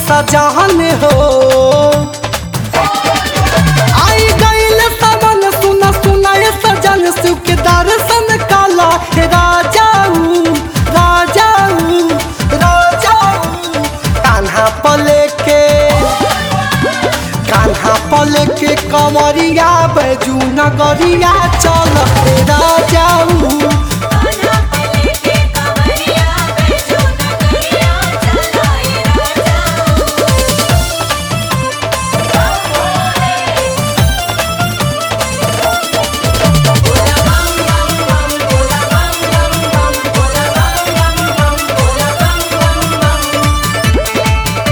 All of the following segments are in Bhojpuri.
सजान हो आई गईल सावन सुना सुना ये सजन शिव के दर्शन काला हे राजाऊ राजाऊ राजाऊ कान्हा पले के कान्हा पले के कमरिया बैजू नगरिया चल हे राजाऊ कान्हा पले के कवरिया बैजू नगरिया चलाए राजाऊ बोला बम बम बम बोला बम बम बम बोला बम बम बम बोला बम बम बम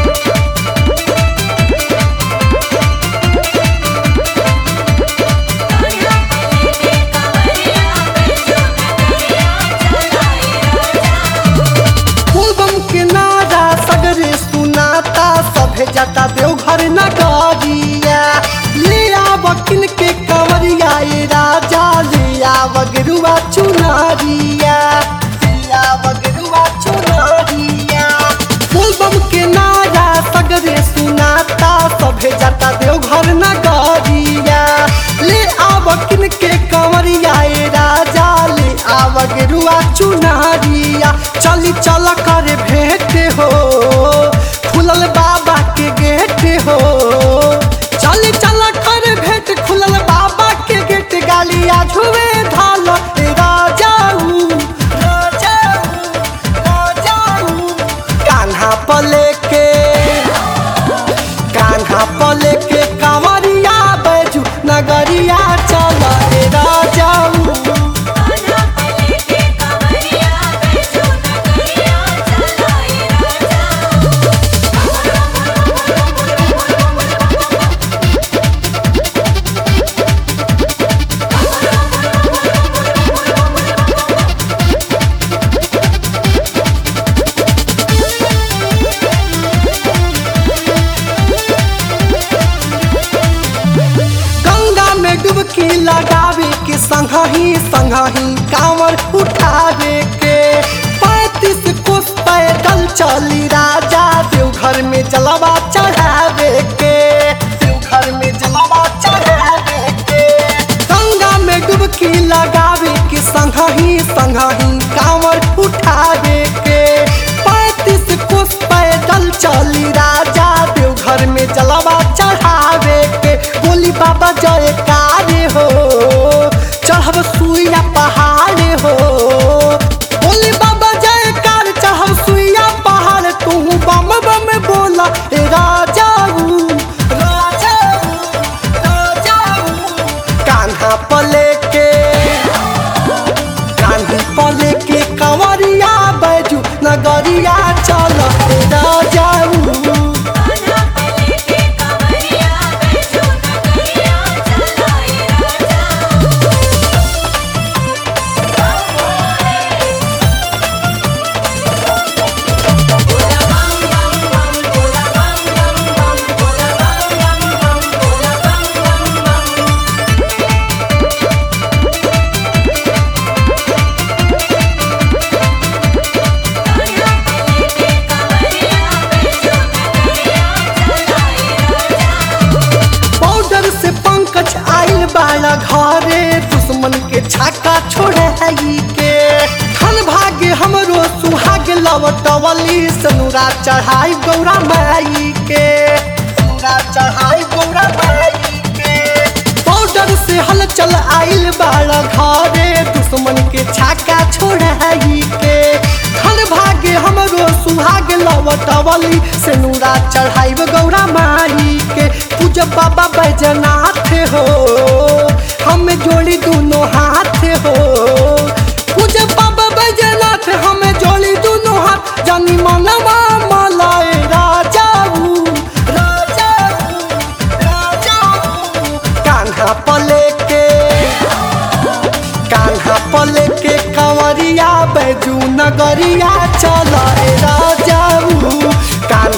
कान्हा पले के कवरिया बैजू नगरिया चलाए राजाऊ फूलबम के नारा सगरे सुनाता सभे जाता देवघर नगरिया ले आव किन के कंवरिया ए राजा ले आव गेरुआ चुनरिया ले आव गेरुआ चुनरिया फूलबम के नारा सगरे सुनाता सभे जाता देवघर नगरिया ले आव किन के कंवरिया ए राजा ले आव गेरुआ चुनरिया चली चल कर भेंट हो खुलल बाबा के गेट हो चली चल कर भेंट खुलल बाबा के गेट गालिया झुए धाल ए राजाऊ राजाऊ राजाऊ कान्हा पले के कान्हा पले के कांवरिया बैजू नगरिया चल ए राजाऊ कान्हा पले के कवरिया बैजू नगरिया चलाए राजाऊ गंगा में डुबकी लगावे के संगही संगही कांवर उठावे के पैतीस कोस पैदल चली राजा देवघर में जलवा चढ़ावे के देवघर में जलवा चढ़ावे के गंगा में डुबकी लगावे के संगही संगही कांवर उठावे के पैतीस कोस पैदल चली राजा देवघर में जलवा चढ़ावे के बोली बाबा जय कार्य हो चढ़ब सुइया पहाड़ हो बोली बाबा जय कार चढ़ब सुइया पहाड़ तू बम बम बोला ए राजाऊ राजाऊ राजाऊ कान्हा पले के कान्ही पले के कंवरिया बैजू नगरिया चल ए राजाऊ कान्हा पले के कवरिया बैजू नगरिया चलाए राजाऊ बोला बम बम बम बोला बम बम बम बोला बम बम बम बोला बम बम बम कान्हा पले के कवरिया बैजू नगरिया चलाए राजाऊ बॉर्डर से पंकज आइल बाला घरे दुश्मन के छाका छोड़े के धन भाग्य हमरो सुहाग लवटवली सनुरा चढ़ाई गौरा माई के सनुरा चढ़ाई गौरा माई के बॉर्डर से हलचल आइल बाला घरे दुश्मन के छाका छोड़ाई के धन भाग्य हमरो सुहाग लवटवली से नूरा चढ़ाई गौरा माई के पूजा बाबा बैजनाथ हो हम जोड़ी दोनों हाथ हो पूजा बाबा बैजनाथ हम जोड़ी दोनों हाथ जानी मनवा मलाए राजाऊ राजाऊ राजाऊ कान्हा पले के कान्हा पले के कंवरिया बैजू नगरिया चल राजाऊ कान्हा